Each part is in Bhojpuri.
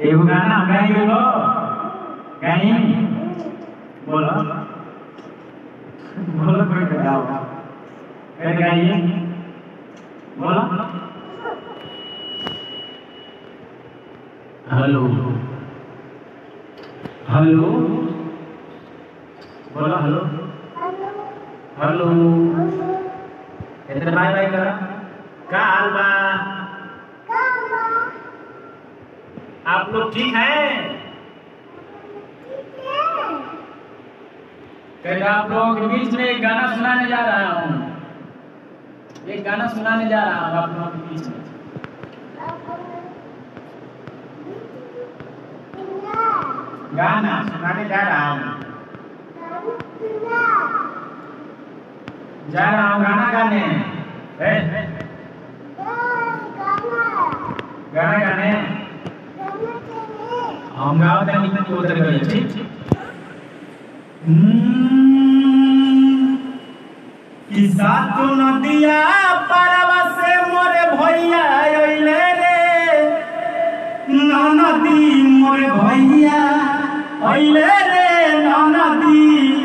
एगो गाना गाई हो गाई बोलो बोलो कोई तो गाओ फिर गाइए बोलो हेलो हेलो बोलो हेलो हेलो इधर बाय बाय करो का हाल बा आप लोग ठीक हैं कहते आप लोगों के बीच में एक गाना सुनाने जा रहा हूँ एक गाना सुनाने जा रहा हूँ आप लोगों के बीच में गाना सुनाने जा रहा हूँ जा रहा हूँ गाना गाने ए, गाना गाने हम गाओ तनी तनी उतर गए ठीक कि सातु नदिया पारवा से मोरे भैया अइले रे ननदी मोरे भैया अइले रे ननदी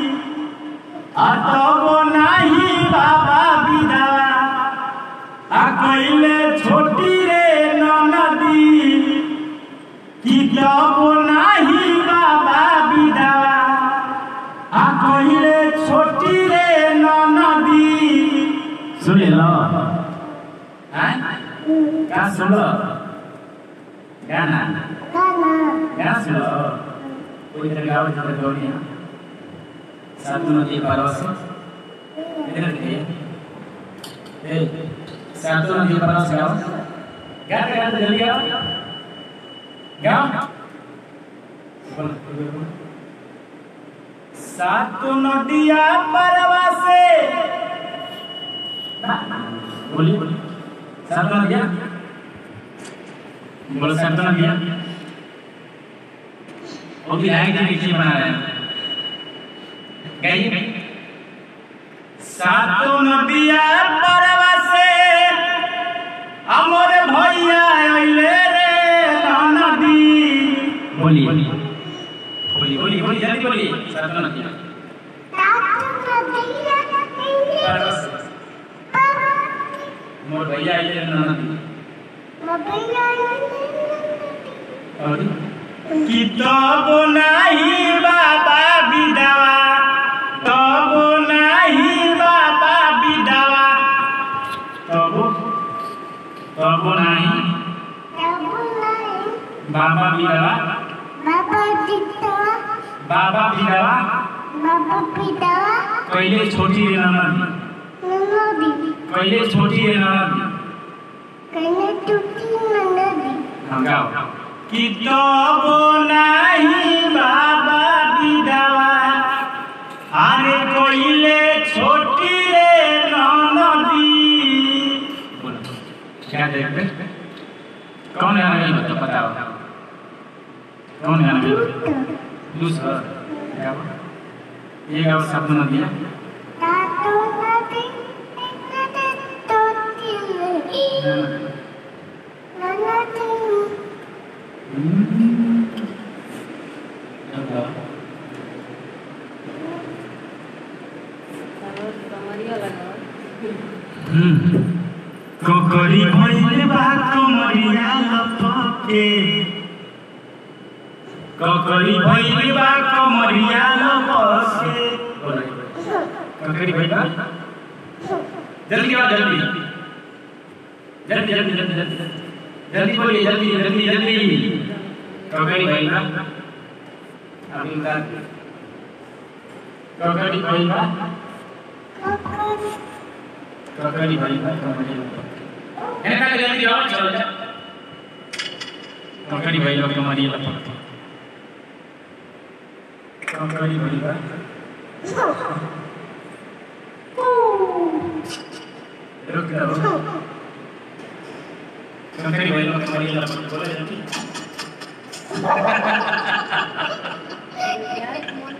अतबो नाही बाबा बिदा आ कइले छोटी रे ननदी कि तबो नाही बाबा बिदा आ कइले छोटी रे ननदी सुन लो हैं का सुन लो गाना गाना सुन लो कोई इधर गाओ इधर गाओ नहीं सातु नदी पार से इधर देखिए ए सातु नदी पार से गाओ गाते गाते जल्दी गाओ गाओ बोलो सातु नदिया परवा से बोलिए बोलिए सातु नदिया बोलो सातु नदिया वो विधायक जी नीचे बना रहे हैं गाइए गाइए सातु नदिया परवा से अमर भैया अइले रे नदी बोलिए बोलिए बोलिए बोलिए जल्दी बोलिए सातु नदिया परवा से मोर भैया अइले रे नदी और कि तब नाही बाबा बिदावा तब नाही बाबा बिदावा तब तब नाही बाबा बिदावा बाबा बिदावा कहिले छोटी रे ननदी कहिले छोटी रे ननदी हम गाओ कि तब नाही बाबा बिदावा अरे कहिले छोटी रे ननदी क्या देखते कौन गाना गाई तो बताओ कौन गाना गाई दूसरा गाओ ये गाओ शब्द न दिया ककरी भइले बा कमरिया लपके ककरी भइले बा कमरिया लपके ककरी भइले बा जल्दी आओ जल्दी जल्दी जल्दी जल्दी जल्दी जल्दी बोलिए जल्दी जल्दी जल्दी ककरी भइले बा अभी का ककरी भइले बा ककरी भइले बा कमरिया लपके एनका के जल्दी आओ चलो जा ककरी भइले बा कमरिया लपके ककरी भइले बा रुक जाओ ककरी भइले बा कमरिया लपके बोले जल्दी Yeah,